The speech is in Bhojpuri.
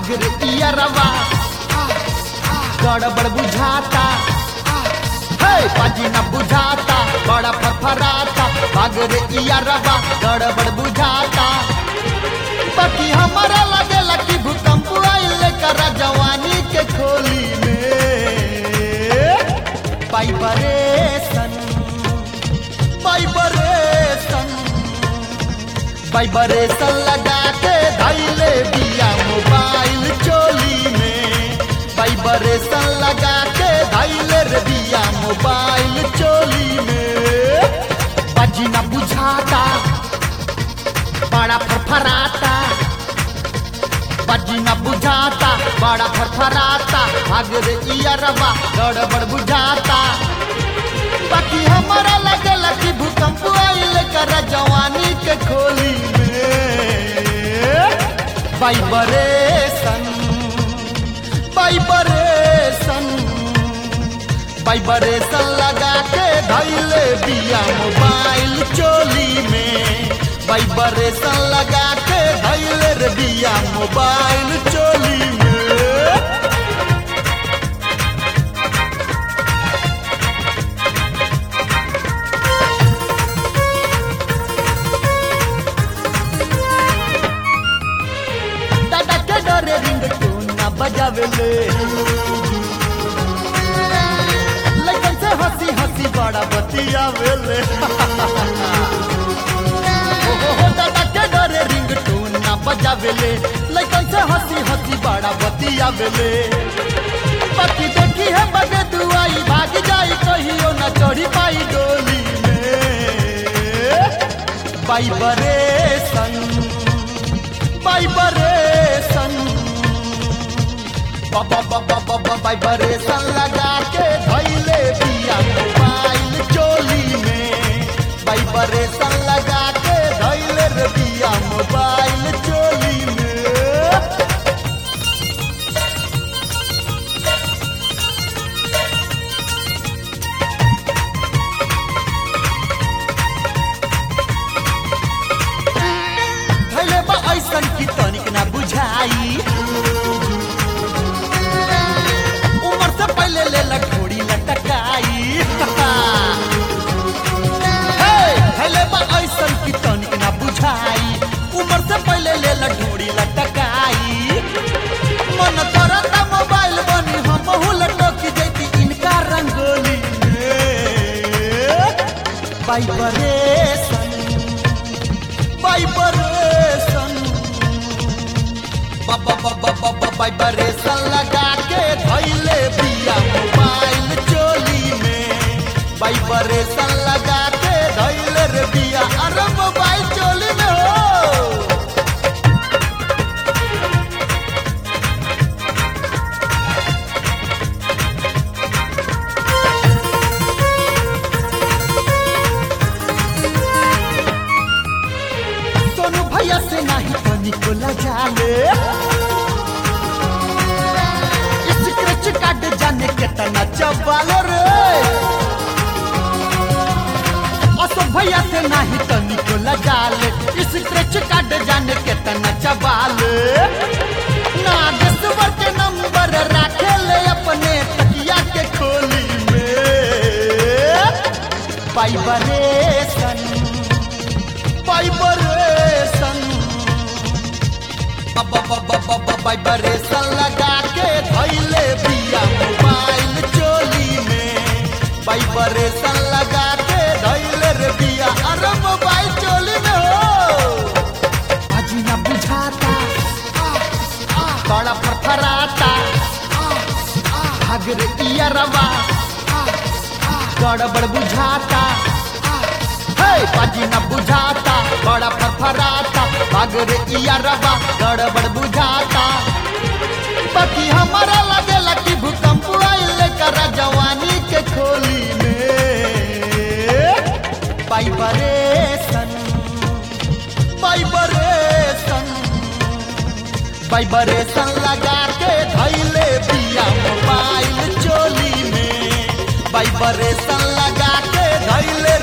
भाग रे इयरवा गड़बड़ बुझाता हे पाजी न बुझाता बड़ा फरफराता भाग रे इयरवा गड़बड़ बुझाता बाकी हमारा लगेला कि भूकंप आइल कर जवानी के खोली में वाइब्रेशन वाइब्रेशन वाइब्रेशन लगा के धैले बिया मोबाइल चोली में वाइब्रेशन लगा के धैले रे बिया मोबाइल चोली में बाजी न बुझाता बड़ा फरफराता बाजी न बुझाता बड़ा फरफराता भाग रे इयरवा गड़बड़ बुझाता बाकी हमारा लगल कि भूकंप आइल कर जवानी के खोली में वाइब्रेशन वाइब्रेशन वाइब्रेशन लगा के धैले बिया मोबाइल चोली में वाइब्रेशन लगा के धैले रे बिया मोबाइल चोली में दादा के डरे रिंग टोन ना बजावेले लगन से हंसी हंसी बड़ा बतियावेले ओ हो हो दादा के डरे रिंग टोन ना बजावेले लगन से हंसी हंसी बड़ा बतियावेले पति देखी है बगे दुआई भाग जाई कहियो ना चढ़ी पाई डोली में वाइब्रेशन वाइब्रेशन वाइब्रेशन लगा के धैले बिया मोबाइल चोली में वाइब्रेशन लगा के धैले रे बिया मोबाइल चोली में धैले बा ऐसन की तनिक ना बुझाई उम्र से पहले ले लठोड़ी लटकाई हे, धैले बा ऐसन की तनिक ना बुझाई उम्र से पहले ले लठोड़ी लटकाई मन करता मोबाइल बनी हम लटक जैती इनका रंगोली में वाइब्रेशन वाइब्रेशन वाइब्रेशन लगा के धैले बिया मोबाइल चोली में वाइब्रेशन लगा के धैले रे बिया अरे मोबाइल चोली में हो सोनू भैया से नहीं तो निकोला जाले स्क्रैच कार्ड जाने कितना चबालो रे अशोक भैया से नहीं तो निकोला जाले स्क्रैच कार्ड जाने कितना चबाले नागेश्वर के नंबर रखे ले अपने तकिया के खोली में वाइब्रेशन वाइब्रेशन वाइब्रेशन लगा के धैले बिया मोबाइल चोली में वाइब्रेशन लगा के धैले रे बिया अरे मोबाइल चोली में हो अजी ना बुझाता बड़ा फरफराता भाग रे इयरवा गड़बड़ बुझाता हे बाजी न बुझाता बड़ा फरफराता भाग रे इयरवा गड़बड़ बुझाता बाकी हमारा लगेला कि भूकंप आइल कर जवानी के खोली में वाइब्रेशन वाइब्रेशन वाइब्रेशन लगा के धैले बिया मोबाइल चोली में वाइब्रेशन लगा के धैले